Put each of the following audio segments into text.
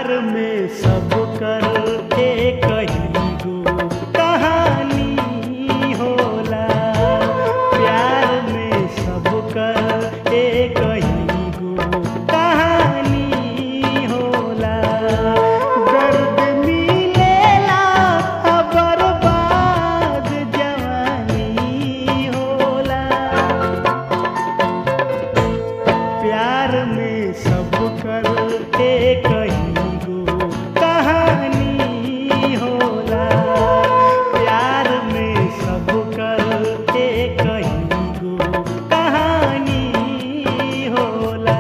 प्यार में सब कर एक ही गो कहानी होला प्यार में सब कर एक ही गो कहानी होला दर्द मिलेला बर्बाद जवानी होला प्यार में सब कर एक ही गो कहानी होला प्यार में सब कर एक ही गो कहानी होला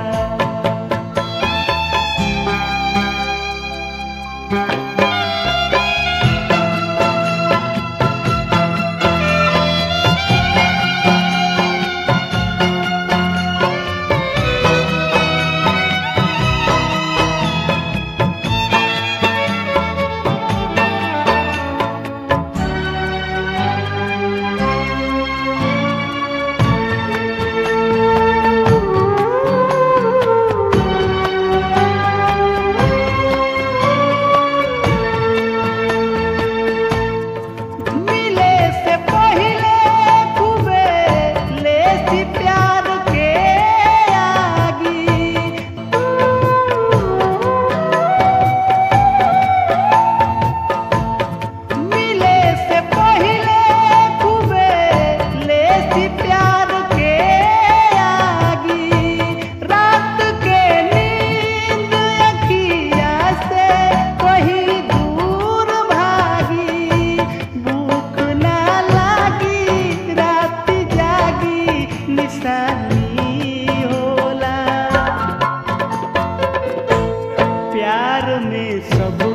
मिले से पहिले खूबे लेसी प्यार के आगी मिले से पहिले खूबे लेसी प्यार के आगी रात के नींद अखिया से कहीं दूर भागी भूख ना लागी रात जागी निशानी होला प्यार में सब